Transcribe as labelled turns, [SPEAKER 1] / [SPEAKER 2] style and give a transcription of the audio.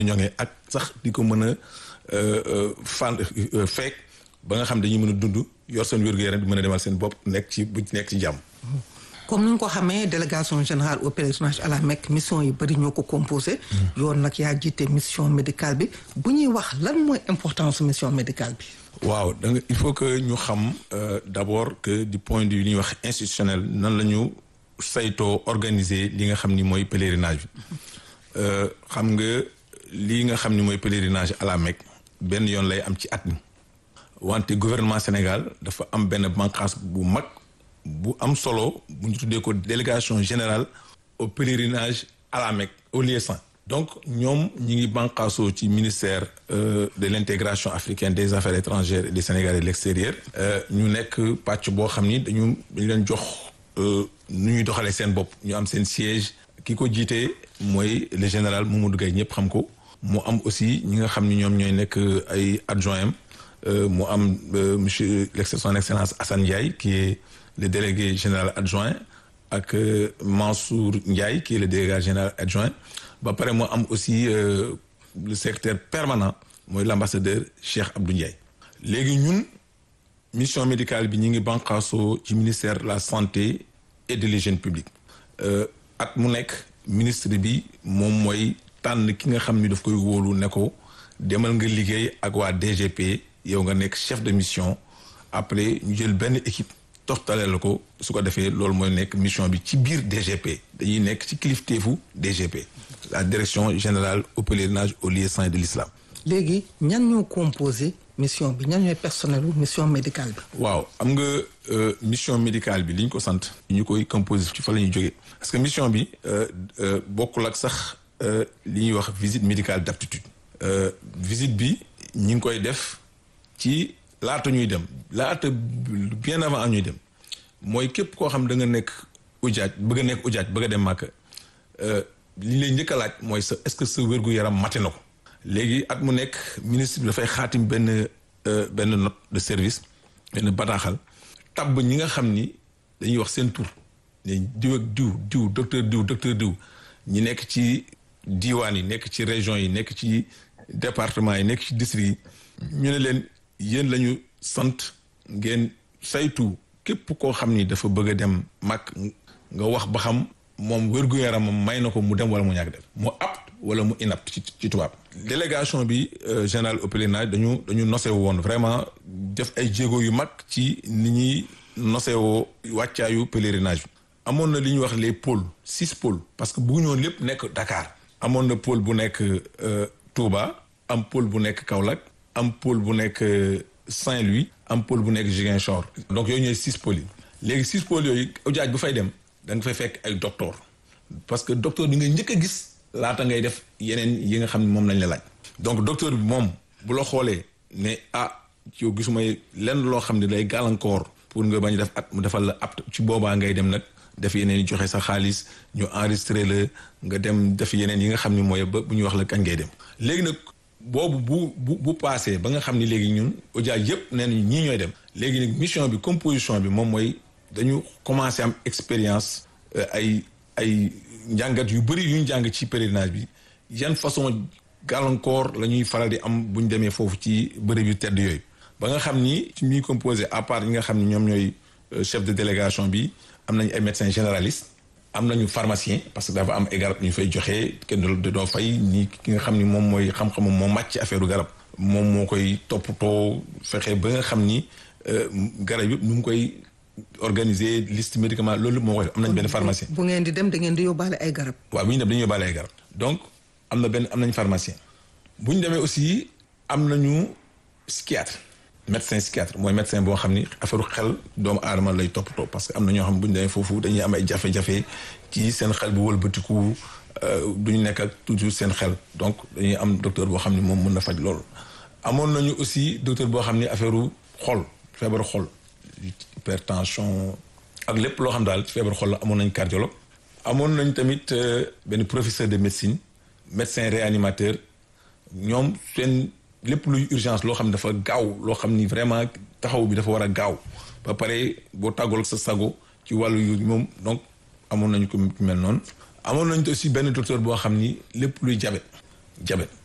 [SPEAKER 1] ñoŋee ak sax di ko mën a fan feek ba nga xam dañuy mën a dund yor seen wér-gu-yaram di mën a demal seen bopp nekk ci bu nekk ci jàmm.
[SPEAKER 2] comme ni nga ko xamee délégation générale au pèlerinage à la Mecque mission yi bëri ñoo ko composé. yoon nag yaa jiite mission médicale bi bu ñuy wax lan mooy importance mission médicale bi.
[SPEAKER 1] waaw da nga il faut que ñu xam d'abord que du point de vue li ñuy wax institutionnel nan la ñu saytoo organiser li nga xam ni mooy pèlerinage bi xam nga lii nga xam ni mooy pèlerinage à la Mecque benn yoon lay am ci at mi wante gouvernement Sénégal dafa am benn bànqaas bu mag bu am solo bu ñu tuddee ko délégation générale au pèlerinage à la Mecque au lieu saint donc ñoom ñi ngi bànqaasoo ci ministère de l'intégration africaine des affaires étrangères et des Sénégalais de l'extérieur ñu nekk pàcc boo xam ni dañu dañu leen jox nu ñuy doxalee seen bopp ñu am seen siège ki ko jiitee mooy le général Mamadou Gaye ñëpp xam ko mu am aussi ñi nga xam ni ñoom ñooy nekk ay adjoint am mu am monsieur son excellence Assane Ndiaye qui est le délégué général adjoint ak Mansour Ndiaye qui est le délégué général adjoint ba pare moo am aussi le secrétaire permanent mooy l'ambassadeur Cheikh Abdou Ndiaye léegi ñun mission médicale bi ñu ngi banqaasoo ci ministère de la santé et de l'hygiène publique at mu nekk ministre bi moom mooy tànn ki nga xam ni daf koy wóolu ne ko demal nga liggéey ak waa DGP yow nga nekk chef de mission après ñu jël benn équipe toxtaleel la ko su ko defee loolu mooy nekk mission bi ci biir DGP dañuy nekk ci kilifteefu DGP la direction générale au pèlerinage aux lieux saints de l'islam
[SPEAKER 2] léegi ñan ñoo composé mission bi ñan ñooy personnel bu mission médicale bi.
[SPEAKER 1] waaw am nga mission médicale bi li ñu ko sant. ñu koy composé ci fa la ñuy jógee. parce que mission bi bokkul ak sax li ñuy wax visite médicale d'aptitude. visite bi ñi ngi koy def ci laata ñuy dem laata bien avant ñuy dem mooy képp koo xam da nga nekk ujaaj bëgg a nekk ujaaj bëgg a dem Màkka li lay njëkk a laaj mooy sa est-ce que sa wér-gu-yaram mate na ko. léegi at mu nekk ministre bi dafay xaatim benn benn note de service benn bataaxal tabb ñi nga xam ni dañuy wax seen tur ne diw ak diw diw docteur diw docteur diw ñi nekk ci diiwaan yi nekk ci région yi nekk ci département yi nekk ci district yi ñu ne leen yéen la ñu sant ngeen saytu képp koo xam ni dafa bëgg a dem mag nga wax ba xam moom wér-gu-yaramam may na ko mu dem wala mu ñàkk dem mu apte wala mu inapte ci ci tubaab délégation bi général au pèlerinage dañu dañu nosewu woon vraiment def ay jéego yu mag ci ni ñuy nosewoo wàccaayu pèlerinage bi amoon na li ñuy wax les pôles six pôles parce que bu ñoon lépp nekk Dakar amoon na pôle bu nekk Touba am pôle bu nekk Kaolack am pôle bu nekk Saint-Louis am pôle bu nekk Ziguinchor donc yooyu ñooy six pôles yi léegi six pôles yooyu ujaaj bu fay dem da nga fay fekk ay docteur parce que docteur bi nga njëkk a gis laata ngay def yeneen yi nga xam ne moom lañ la laaj donc docteur bi moom bu la xoolee ne ah yow gisuma lenn loo xam ne day gàllankoor pour nga bañ def at mu defal la apte ci boobaa ngay dem nag def yeneen yi joxe sa xaalis ñu enregistré la nga dem def yeneen yi nga xam ne mooy ba bu ñuy wax la kañ ngay dem léegi nag boobu bu bu bu passé ba nga xam ne léegi ñun ujaaj yëpp nee nañu ñii ñooy dem léegi nag mission bi composition bi moom mooy dañu commencé am expérience ay ay njàngat yu bëri yu ñu jàng ci pèlerinage bi yan façon gàllankoor la ñuy faral di am bu ñu demee foofu ci bërëb yu tedd yooyu ba nga xam ni ci ñuy composé à part yi nga xam ni ñoom ñooy chef de délégation bi am nañu ay médecins généralistes am nañu pharmacien parce que dafa am ay garab ñu fay joxe kenn du doo fay ni ki nga xam ni moom mooy xam-xamam moo màcc ci affaire garab moom moo koy toppatoo fexe ba nga xam ni garab yëpp nu mu koy organiser liste médicament loolu moo koy am nañ benn pharmacien.
[SPEAKER 2] bu ngeen di dem da ngeen di yóbbaale ay garab.
[SPEAKER 1] waaw bu ñu dem dañuy yóbbaale ay garab donc am na benn am nañ pharmacien bu ñu demee aussi am nañu psychiatre médecin psychiatre mooy médecin boo xam ni affaire xel doomu aadama lay toppatoo parce que am na ñoo xam bu ñu demee foofu dañuy am ay jafe-jafe ci seen xel bu wëlbatiku duñu nekk ak toujours seen xel donc dañuy am docteur boo xam ni moom mën na faj loolu. amoon nañu aussi docteur boo xam ni affaire xol feebaru xol. hypertension ak lépp loo xam daal ci feebar xol la amoon nañ cardiologue amoon nañ tamit benn professeur de médecine médecin réanimateur ñoom seen lépp luy urgence loo xam ne dafa gaaw loo xam ni vraiment taxaw bi dafa war a gaaw ba pare boo tàggool sa sago ci wàllu yu moom donc amoon nañ ko mel noonu amoon nañ aussi benn docteur boo xam ni lépp luy jabet jabet